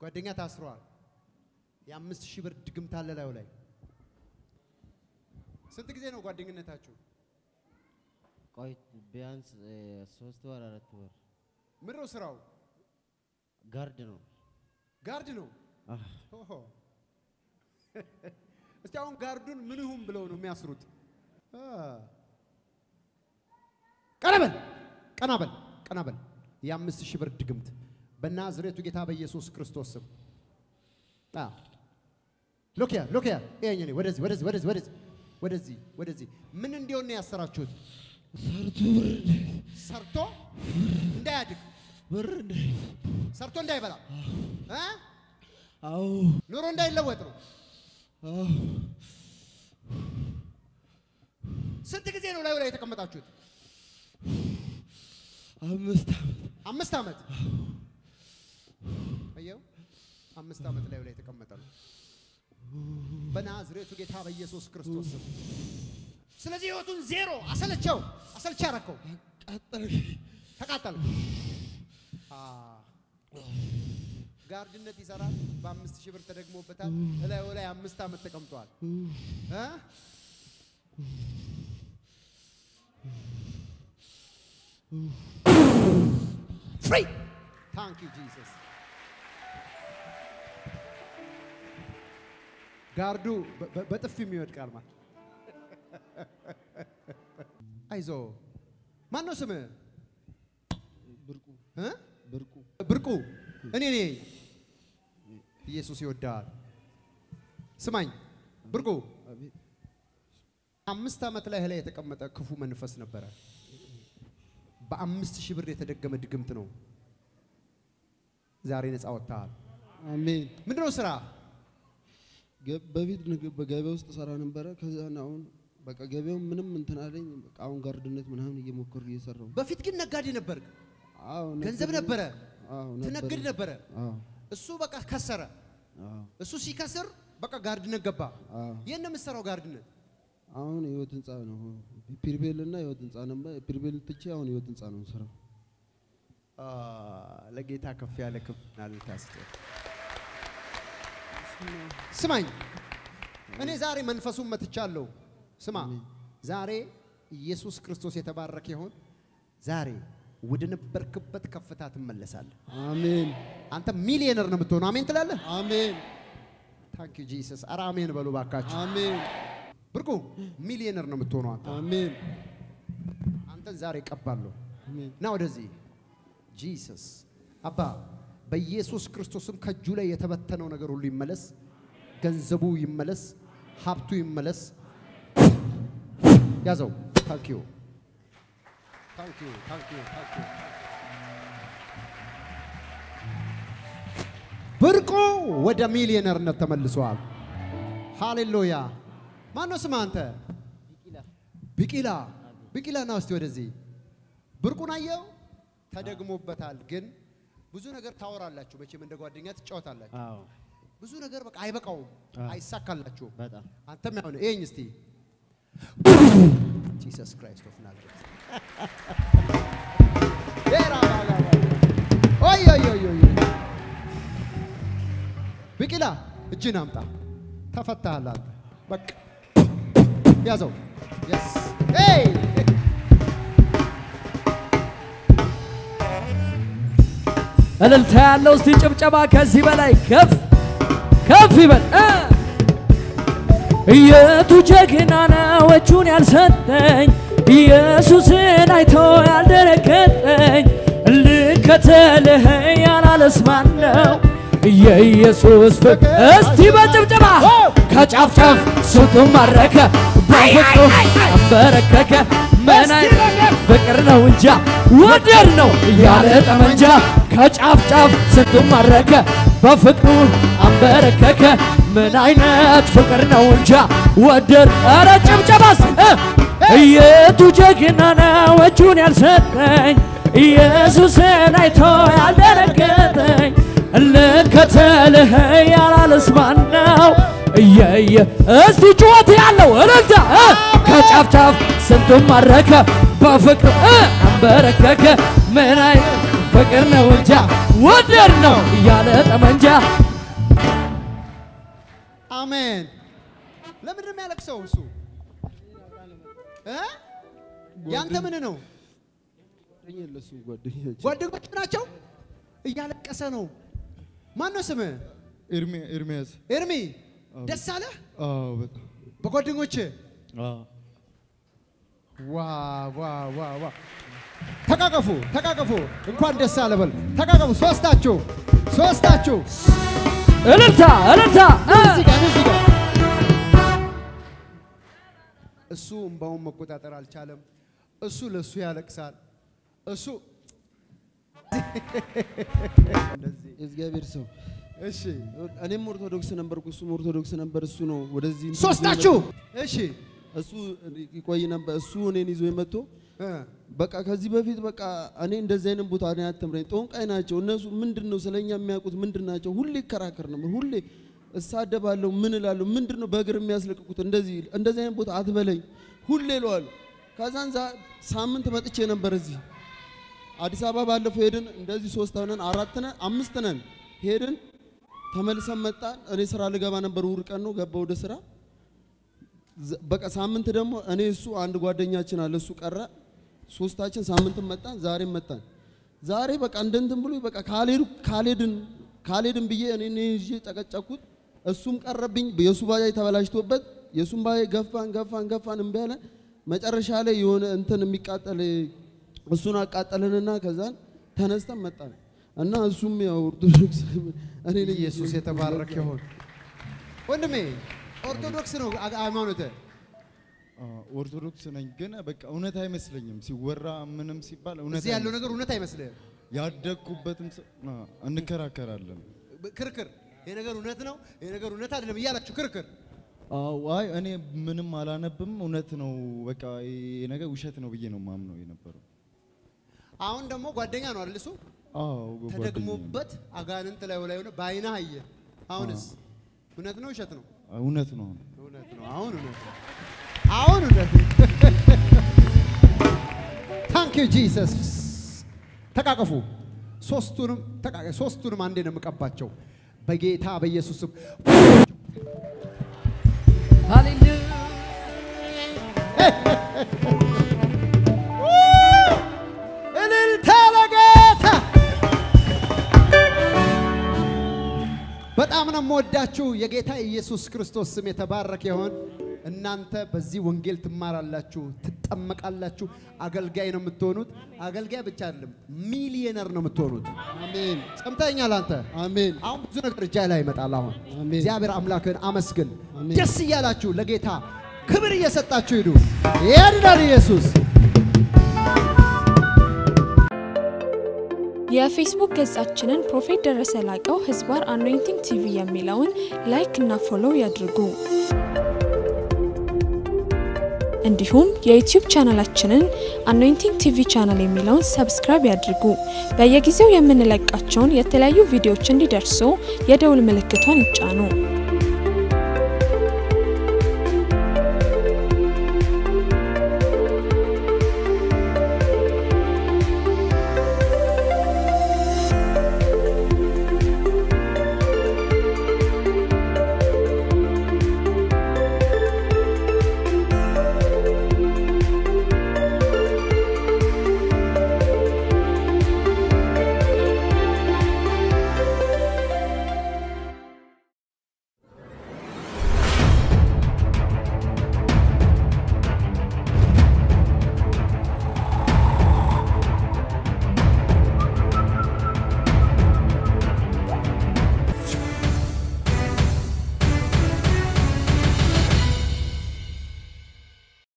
ጓደኛ ታስሯል። የአምስት ሺህ ብር ድግምት አለ ላዩ ላይ። ስንት ጊዜ ነው ጓደኝነታችሁ? ቆይ ቢያንስ እ፣ ሶስት ወር አራት ወር ምንድን ነው ስራው? ጋርድ ነው። ጋርድ ነው። አህ፣ ኦሆ። እስቲ አሁን ጋርዱን ምን ይሁን ብለው ነው የሚያስሩት? አ። ቀና በል ቀና በል ቀና በል። የአምስት ሺህ ብር ድግምት በናዝሬቱ ጌታ በኢየሱስ ክርስቶስ ስም አ ሎኪያ ሎኪያ ይሄኝ እኔ ወደዚህ ወደዚህ ወደዚህ ወደዚህ ወደዚህ ወደዚህ ምን እንዲሆን ነው ያሰራችሁት? ሰርቶ ብር ሰርቶ እንዳያድግ ብር ሰርቶ እንዳይበላ እ አዎ ኑሮ እንዳይለወጥ ነው። አዎ ስንት ጊዜ ነው ላዩ ላይ የተቀመጣችሁት? አምስት ዓመት አምስት ዓመት አየው፣ አምስት ዓመት ላዩ ላይ የተቀመጠ ነው። በናዝሬቱ ጌታ በኢየሱስ ክርስቶስ ስም። ስለዚህ ህይወቱን ዜሮ አሰለቸው፣ አሰልቻ አረከው፣ ቀጠል ተቃጠል። ጋርድነት ይሰራል። በአምስት ሺህ ብር ተደግሞበታል። እላዩ ላይ አምስት ዓመት ተቀምጧል። እ? ፍሪ ታንክ ዩ ጂሰስ። ጋርዱ በ- በ- በጥፊም ይወድቃል ማለት አይዞ ማን ነው ስምህ? ብርቁ እ? ብርቁ ብርቁ እኔ ነኝ። ኢየሱስ ይወዳል። ስማኝ ብርቁ፣ አቤት አምስት ዓመት ላይ ላይ የተቀመጠ ክፉ መንፈስ ነበረ። በአምስት ሺህ ብር የተደገመ ድግምት ነው። ዛሬ ነፃ ወጥተሃል። አሜን ምንድነው ስራ? ገ- በፊት ንግድ በገበያ ውስጥ ሰራ ነበረ። ከዛ አሁን በቃ ገበያው ምንም እንትን አለኝ። በቃ አሁን ጋርድነት ምናምን እየሞከሩ እየሰራሁ ነው። በፊት ግን ነጋዴ ነበር፣ አዎ ገንዘብ ነበር። ነበረ፣ አዎ ትነግድ ነበረ። አዎ እሱ በቃ ከሰረ። አዎ እሱ ሲከስር በቃ ጋርድነት ገባ። አዎ ይህን ነው የምትሰራው ጋርድነት። አሁን ህይወት ህንፃ ነው። ፒርቤል እና ህይወት ህንፃ ነበር። ፒርቤል ትቼ አሁን ህይወት ህንፃ ነው ስራው። ለጌታ ከፍ ያለ ክብርና እልልታ ስጥ። ስማኝ፣ እኔ ዛሬ መንፈሱን መትቻለሁ። ስማ፣ ዛሬ ኢየሱስ ክርስቶስ የተባረከ ይሆን። ዛሬ ወደ ነበርክበት ከፍታ ትመለሳለህ። አሜን አንተ ሚሊዮነር ነው የምትሆነው። አሜን ትላለህ። አሜን ታንክ ዩ ጂሰስ። ኧረ አሜን በሉ ባካችሁ። አሜን ብርቁ ሚሊዮነር ነው የምትሆነው አንተ። አሜን አንተን ዛሬ ቀባለሁ። አሜን ና ወደዚህ ጂሰስ አባ በኢየሱስ ክርስቶስም ከእጁ ላይ የተበተነው ነገር ሁሉ ይመለስ፣ ገንዘቡ ይመለስ፣ ሀብቱ ይመለስ። ያዘው። ታንኪዩ ታንኪዩ ታንኪዩ ታንኪዩ። ብርቁ ወደ ሚሊዮነርነት ተመልሷል። ሃሌሉያ። ማነው ስም አንተ? ቢቂላ ቢቂላ ና እስቲ ወደዚህ ብርቁን አየው ተደግሞበታል። ግን ብዙ ነገር ታወራላችሁ፣ መቼም እንደ ጓደኛ ትጫወታላችሁ። አዎ ብዙ ነገር በቃ አይበቃውም፣ አዎ። አይሳካላችሁም። በጣም አንተም ያው ነው። ይሄኝ እስቲ ጂሰስ ክራይስት ኦፍ ናዝሬት ዴራ ባጋ ኦይ ኦይ ኦይ ኦይ ቢቂላ እጅን አምጣ። ተፈታሃል አንተ። በቃ ያዘው። የስ ሄይ እልልታ ያለው እስቲ ጭብጨባ ከዚህ በላይ ከፍ ከፍ ይበል እ የቱ ጀግና ነው እጁን ያልሰጠኝ ኢየሱስን አይቶ ያልደነገጠኝ ልከተልህ ያላለስ ማን ነው የኢየሱስ ፍቅር እስቲ በጭብጨባ ከጫፍ ጫፍ ስንቱን ማረከ በፍቅሩ አንበረከከ ምን አይነት ፍቅር ነው እንጃ ወደር ነው ያለ ጠመንጃ ከጫፍ ጫፍ ስንቱን ማረከ በፍቅሩ አንበረከከ ምን አይነት ፍቅር ነው እንጃ ወደር ኧረ ጭብጨባስ እ የቱ ጀግና ነው እጁን ያልሰጠኝ ኢየሱስን አይቶ ያልደነገጠኝ ልከተልህ ያላለስ ማን ነው እየየ እስቲ ጩኸት ያለው እልልታ እ ከጫፍ ጫፍ ስንቱን ማረከ በፍቅር እ አንበረከከ ምን አይነት ፍቅር ነው እንጃ ወደድ ነው እያለ ጠመንጃ አሜን። ለምንድን ነው የሚያለቅሰው እሱ? እ? ያንተ ምን ነው? ጓደኛ ለሱ ጓደኛችን ጓደኞች ናቸው። እያለቀሰ ነው። ማን ነው ስምህ? ኤርሚ- ኤርሚያስ ኤርሚ። ደስ አለህ አዎ በጣም በጓደኞች? አዎ ዋ ዋ ዋ ዋ ተቃቀፉ፣ ተቃቀፉ። እንኳን ደስ አለ በል። ተቃቀፉ። ሶስታችሁ፣ ሶስታችሁ እልልታ እልልታ እ! እዚህ ጋር እዚህ ጋር እሱ እምባውን መቆጣጠር አልቻለም። እሱ ለእሱ ያለቅሳል። እሱ እንደዚህ የእግዚአብሔር ሰው እሺ፣ እኔም ኦርቶዶክስ ነበርኩ፣ እሱም ኦርቶዶክስ ነበር። እሱ ነው ወደዚህ እንትን ሶስታችሁ ይዞ እሺ የመጣው። እሱ ይቆይ ነበር። እሱ እኔን ይዞ የመጥቶ እ፣ በቃ ከዚህ በፊት በቃ እኔ እንደዚህ አይነት ቦታ እኔ አትምረኝ፣ ጦንቃይ ናቸው እነሱ። ምንድን ነው ስለኛ የሚያውቁት ምንድን ናቸው? ሁሌ ይከራከር ነበር። ሁሌ እሳደባለሁ፣ ምን እላለሁ፣ ምንድን ነው በእግር የሚያስለቅቁት? እንደዚህ እንደዚህ አይነት ቦታ አትበለኝ ሁሌ እለዋለሁ። ከዛን ዛ- ሳምንት መጥቼ ነበር እዚህ አዲስ አበባ ባለፈው ሄድን። እንደዚህ ሶስት ነን አራት ነን አምስት ነን ሄድን፣ ተመልሰን መጣን። እኔ ስራ ልገባ ነበር፣ እሑድ ቀን ነው ገባ ወደ ስራ። ዘ- በቃ ሳምንት ደግሞ እኔ እሱ አንድ ጓደኛችን አለ እሱ ቀረ። ሶስታችን ሳምንት መጣን፣ ዛሬም መጣን። ዛሬ በቃ እንደንትን ብሎ በቃ ካልሄዱ ካልሄድን ካልሄድን ብዬ እኔ እኔ ይዤ ጨቀጨኩት። እሱም ቀረብኝ። የእሱ ባጃጅ ተበላሽቶበት የእሱም ባጃጅ ገፋን ገፋን ገፋን እምቢ አለ። መጨረሻ ላይ የሆነ እንትን የሚቃጠል እሱን አቃጠልንና ከዛን ተነስተን መጣን እና እሱም ያው ኦርቶዶክስ እኔ ነኝ ኢየሱስ የተባረከ ይሁን። ወንድሜ ኦርቶዶክስ ነው አ- ሃይማኖትህ? ኦርቶዶክስ ነኝ ግን በቃ እውነት አይመስለኝም ሲወራ ምንም ሲባል እውነት እዚህ ያለው አይመስለኝም። ነገር እውነት አይመስልህም? ያደግኩበትም ሰ- አ፣ እንከራከራለን። ብ- ክርክር ይሄ ነገር እውነት ነው፣ ይሄ ነገር እውነት አይደለም እያላችሁ ክርክር። አዎ፣ አይ እኔ ምንም አላነብም እውነት ነው በቃ ይሄ ነገር ውሸት ነው ብዬ ነው ማምነው የነበረው። አሁን ደግሞ ጓደኛ ነው አይደል? እሱ አዎ ጓደኛዬ ነው። ተደግሞበት አጋንንት ላይ ላይ ሆነ በአይንህ አየ። አሁንስ እውነት ነው ውሸት ነው? እውነት ነው። እውነት ነው። አሁን እውነት ነው። አሁን እውነት ነው። ታንክ ዩ ጂሰስ። ተቃቀፉ። ሶስቱንም ተቃቀ ሶስቱንም አንዴ ነው የምቀባቸው በጌታ በኢየሱስ ስም። ሃሌሉያ እልልታ ለጌታ። በጣም ነው የምወዳችሁ። የጌታ ኢየሱስ ክርስቶስ ስም የተባረከ ይሆን። እናንተ በዚህ ወንጌል ትማራላችሁ፣ ትጠመቃላችሁ፣ አገልጋይ ነው የምትሆኑት። አገልጋይ ብቻ አይደለም ሚሊየነር ነው የምትሆኑት። አሜን ሰምተኛል አንተ። አሜን አሁን ብዙ ነገር እጃ ላይ ይመጣል። አሁን አሜን። እግዚአብሔር አምላክን አመስግን። አሜን። ደስ እያላችሁ ለጌታ ክብር እየሰጣችሁ ሂዱ። ያድናል ኢየሱስ። የፌስቡክ ገጻችንን ፕሮፌት ደረሰ ላቀው ህዝባር አኖይንቲንግ ቲቪ የሚለውን ላይክ እና ፎሎው ያድርጉ። እንዲሁም የዩቲዩብ ቻናላችንን አኖይንቲንግ ቲቪ ቻናል የሚለውን ሰብስክራይብ ያድርጉ። በየጊዜው የምንለቃቸውን የተለያዩ ቪዲዮዎች እንዲደርሱ የደውል ምልክቷን ይጫኑ።